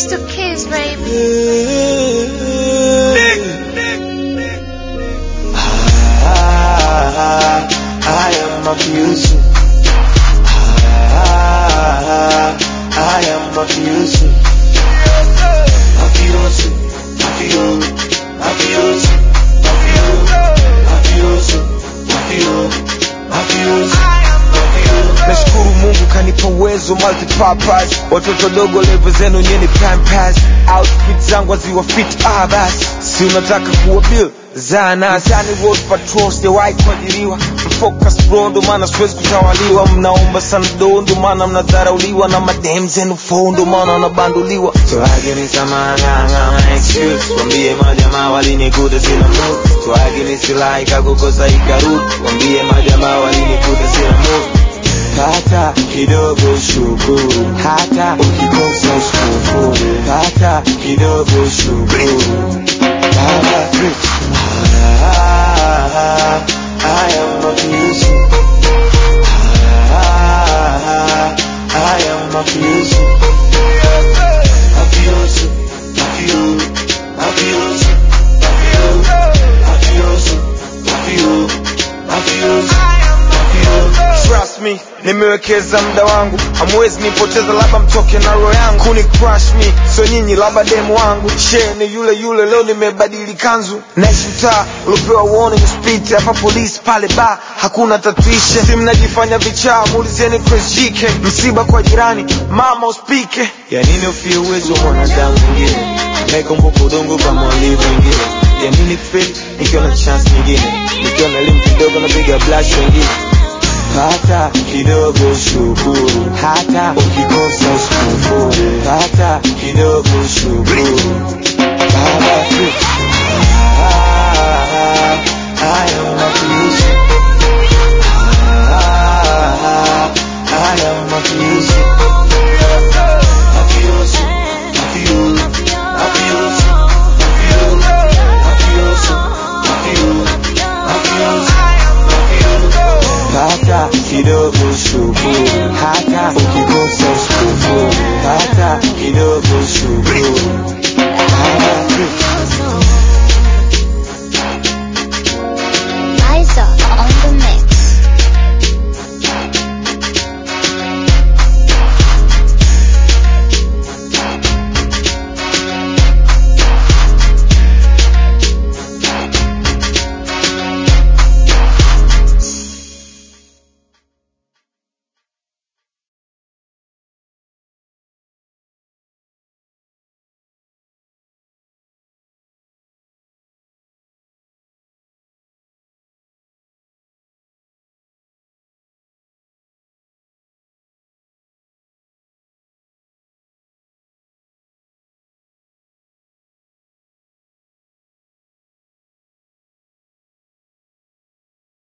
It's the kids, baby. Ah, I am mafioso. Ah, I am mafioso. Mafioso, mafio, mafioso, mafio, mafioso, mafio, mafioso, mafio. nashukuru mungu kanipa uwezo multipurpose watoto dogo levo zenu nyeni pampas outfit zangu aziwa fit ah basi si unataka kuwa bill zanasani road patrol sijawahi kuajiriwa mfocus bro ndo maana siwezi kutawaliwa mnaomba sana do ndo maana mnadharauliwa na madem zenu fo ndo maana wanabanduliwa so agini samanganga excuse wambie majamaa walinikuta sina mood so agini silahi kakukosa ikarudi wambie majamaa walinikuta sina mood pata kidogo shukuru hata ukikosa usikufuru pata kidogo shukuru baba Ah, I am mafioso. Ah, I am mafioso. Mafioso, mafio, mafioso, mafio, mafioso, mafio, mafioso, mafio. trust me nimewekeza muda wangu hamwezi nipoteza labda mtoke na roho yangu kuni crush me so nyinyi labda demu wangu she ni yule yule leo nimebadili kanzu naishi mtaa uliopewa warning speed hapa polisi pale ba hakuna tatuishe si mnajifanya vichaa muulizeni Chris JK msiba kwa jirani mama uspike ya nini ufie uwezo wa mwanadamu mwingine naikumbuka udongo kama walivyo wengine ya nini feel nikiwa na chance nyingine nikiwa na elimu kidogo napiga blush wengine pata kidogo shukuru